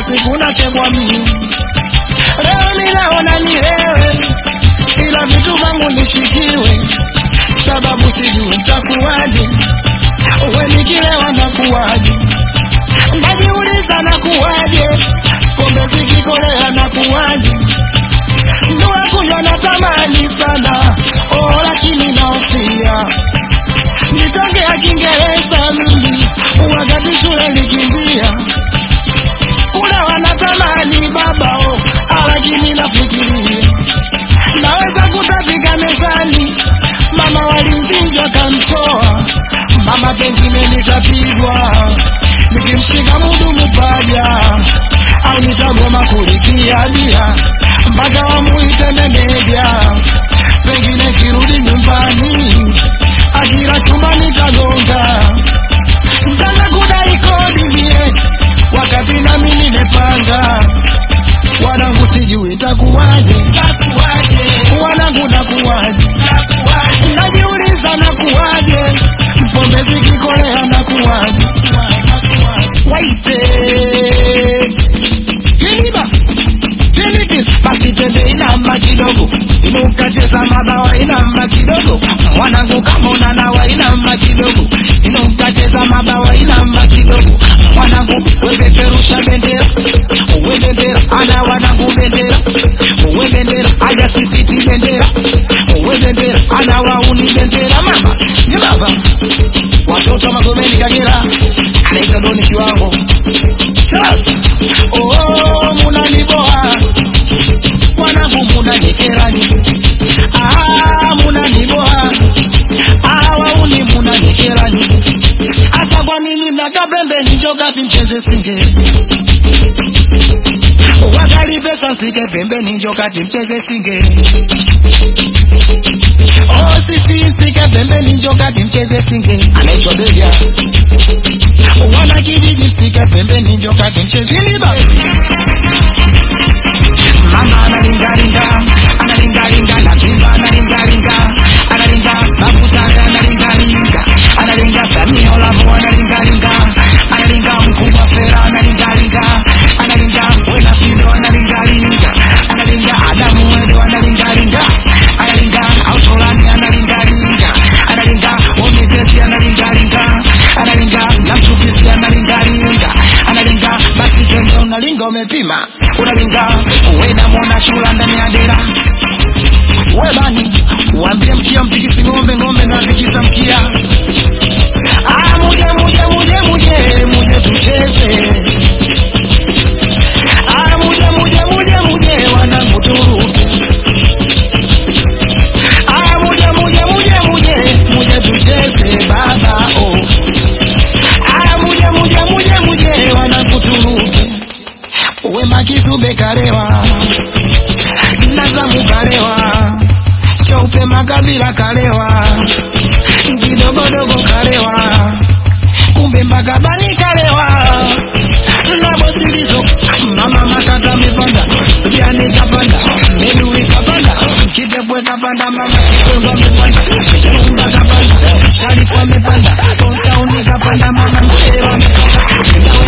siku nachekwa mimi. Leo ninaona ni wewe, ila vitu vangu nishikiwe, sababu sijui nitakuwaje. Wewe nikilewa nakuwaje? Najiuliza nakuwaje? Pombe zikikolea nakuwaje? Ndoa kunywa natamani sana, oh, lakini naofia nitongea Kiingereza mimi wakati shule nikimbia kule wanatamani baba oh, lakini nafikiria naweza kutafika mezani, mama walimvinja kamtoa mama, pengine nitapigwa nikimshika mudumu paja, au nitagoma kulipia bia mpaka wamuite meneja, pengine kirudi nyumbani akila chumba nitagonga, mtanga kudai kodi mie, wakati nami nimepanga. Wanangu sijui takuwaje, wanangu takuwaje, najiuliza nakuwaje, pombe zikikolea nakuwaje, waite kiliba Tiniti, basi twende inama kidogo, inuka cheza mabawa inama kidogo, mwanangu kama unanawa inama kidogo, inuka cheza mabawa inama kidogo, mwanangu wepeperusha bendera, uwe bendera, ana wanangu bendera, uwe bendera, aja sisiti bendera, uwe bendera, ana wauni bendera, mama ni baba watoto wa Magomeni Kagera, anaitwa Doni Kiwango Charles. Oh, munaniboa wanangu, munanikerani ah, munaniboa ah, wauni munanikerani hasa kwa nini mnakaa pembeni, njokati mcheze singe wakali pesa sike pembeni, njokati mcheze singe Oh, sisi msike pembeni, njokati mcheze singe anaitwa Belia wana kijiji msike pembeni, njokati mcheze Siliba mama analingalinga analingalinga na simba analingalinga analinga mabutare analingalinga analinga samia olavu analingalinga analinga mkubwa fera analingalinga analinga wena fido analingalinga analinga adamu wedo analingalinga analinga autolani analingalinga analinga omitesi analingalinga analinga namchukisi analingalinga analinga basi twende unalinga umepima unalinga wena mwana chula ndani ya dera webani waambie mkia mtikisi ng'ombe ng'ombe na tikisa mkia ah, muje muje muje muje muje tucheze ah, muje muje muje muje wanangu turuke ah, muje muje muje muje muje tucheze baba oh ah, muje muje muje muje wanangu turuke wema kizube kalewa nazamu kalewa chaupe makabila kalewa kidogodogo kalewa kumbe mpaka bani kalewa nabo silizo mama makata mipanda yani kapanda medui kapanda kitepwe kapanda mama kikongo amepanda chaumba kapanda sharifu amepanda kontauni kapanda mama msee wamepanda